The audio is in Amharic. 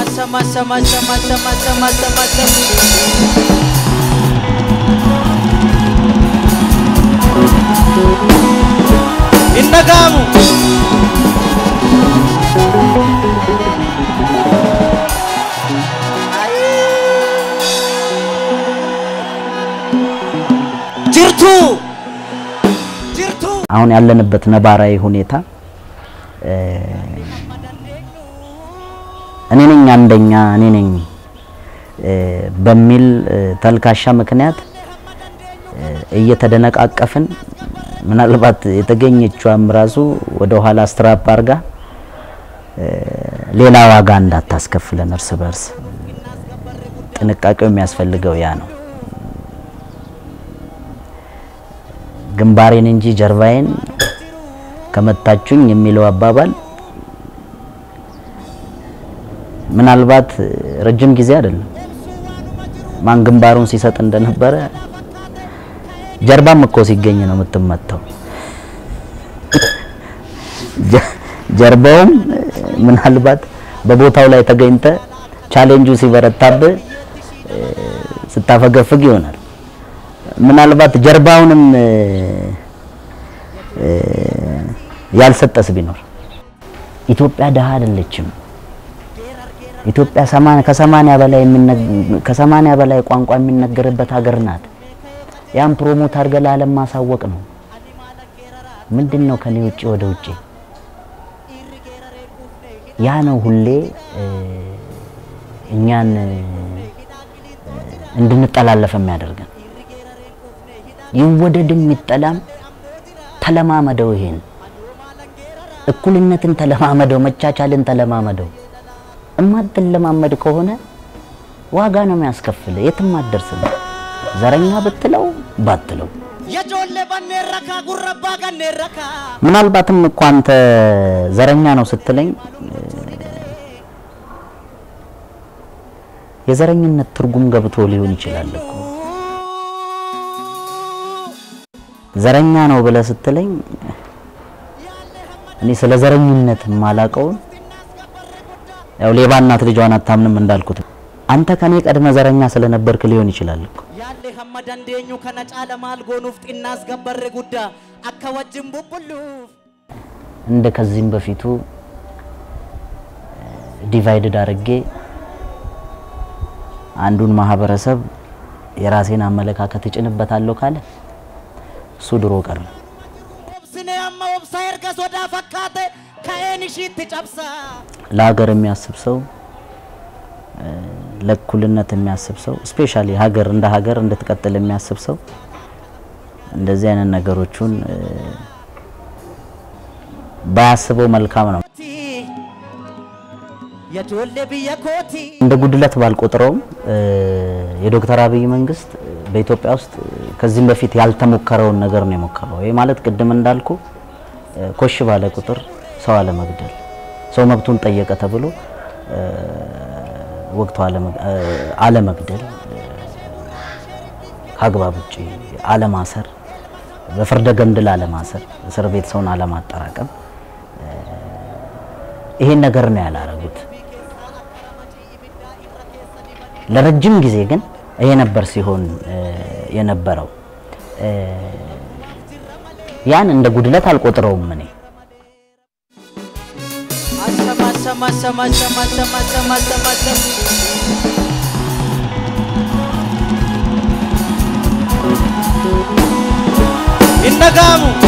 sama sama sama sama sama sama sama Indagamu ጅርቱ ጅርቱ አሁን ያለንበት ነባራዊ ሁኔታ እ፣ እኔ ነኝ አንደኛ እኔ ነኝ እ፣ በሚል እ፣ ተልካሻ ምክንያት እ፣ እየተደነቃቀፍን ምናልባት የተገኘችዋም ራሱ ወደ ኋላ ስትራፕ አርጋ እ፣ ሌላ ዋጋ እንዳታስከፍለን እርስ በርስ ጥንቃቄው የሚያስፈልገው ያ ነው። ግንባሬን እንጂ ጀርባዬን ከመታችሁኝ የሚለው አባባል ምናልባት ረጅም ጊዜ አይደለም ማን ግንባሩን ሲሰጥ እንደነበረ ጀርባም እኮ ሲገኝ ነው የምትመታው። ጀ- ጀርባውም ምናልባት በቦታው ላይ ተገኝተ ቻሌንጁ ሲበረታብህ እ፣ ስታፈገፍግ ይሆናል። ምናልባት ጀርባውንም እ፣ እ፣ ያልሰጠስ ቢኖር ኢትዮጵያ ደሃ አይደለችም። ኢትዮጵያ ሰማንያ ከሰማንያ በላይ የሚነ- ከሰማንያ በላይ ቋንቋ የሚነገርበት ሀገር ናት። ያን ፕሮሞት አድርገህ ለዓለም ማሳወቅ ነው። ምንድን ነው ከኔ ውጪ ወደ ውጪ ያ ነው ሁሌ እ፣ እኛን እ፣ እንድንጠላለፍ የሚያደርገን። ይወደድም ይጠላም ተለማመደው። ይሄን እኩልነትን ተለማመደው፣ መቻቻልን ተለማመደው። እማትለማመድ ከሆነ ዋጋ ነው የሚያስከፍል፣ የትም አትደርስም። ዘረኛ ብትለው ባትለው የጆሌ በኔረካ ጉረባ ገኔረካ ምናልባትም እኮ አንተ ዘረኛ ነው ስትለኝ እ፣ የዘረኝነት ትርጉም ገብቶ ሊሆን ይችላል እኮ ዘረኛ ነው ብለህ ስትለኝ እኔ ስለ ዘረኝነት የማላቀውን ያው ሌባ እናት ልጇን አታምንም እንዳልኩት አንተ ከኔ ቀድመ ዘረኛ ስለነበርክ ሊሆን ይችላል እኮ ያለ ሀመ ደንዴኙ ከነ ጫለ ማል ጎኑፍ ጢናስ ገበሬ ጉዳ አከ ወጅን ቡቡሉፍ እንደ ከዚህም በፊቱ ዲቫይድድ አድርጌ አንዱን ማህበረሰብ የራሴን አመለካከት እጭንበታለሁ ካለ እሱ ድሮ ቀረ። ኦብስኔ አማ ኦብሳ ኤርገ ሶዳ ፈካቴ ከኤን ሺት ጨብሳ ለሀገር የሚያስብ ሰው እ፣ ለእኩልነት የሚያስብ ሰው ስፔሻሊ ሀገር እንደ ሀገር እንድትቀጥል የሚያስብ ሰው እንደዚህ አይነት ነገሮቹን እ፣ ባያስበው መልካም ነው። የጆሌ ብየ ኮቲ እንደ ጉድለት ባልቆጥረውም እ፣ የዶክተር አብይ መንግስት በኢትዮጵያ ውስጥ ከዚህም በፊት ያልተሞከረውን ነገር ነው የሞከረው። ይህ ማለት ቅድም እንዳልኩ እ፣ ኮሽ ባለ ቁጥር ሰው አለመግደል፣ ሰው መብቱን ጠየቀ ተብሎ እ፣ ወቅቱ አለመግ- እ፣ አለመግደል፣ እ፣ ከአግባብ ውጭ አለማሰር፣ በፍርደ ገምድል አለማሰር፣ እስር ቤት ሰውን አለማጠራቀም፣ እ፣ ይሄን ነገር ነው ያላረጉት። ለረጅም ጊዜ ግን ይሄ ነበር ሲሆን እ፣ የነበረው እ፣ ያን እንደ ጉድለት አልቆጥረውም እኔ አሰማ ሰማ ሰማ ሰማ ሰማ ሰማ ሰማ ሰማ indagamu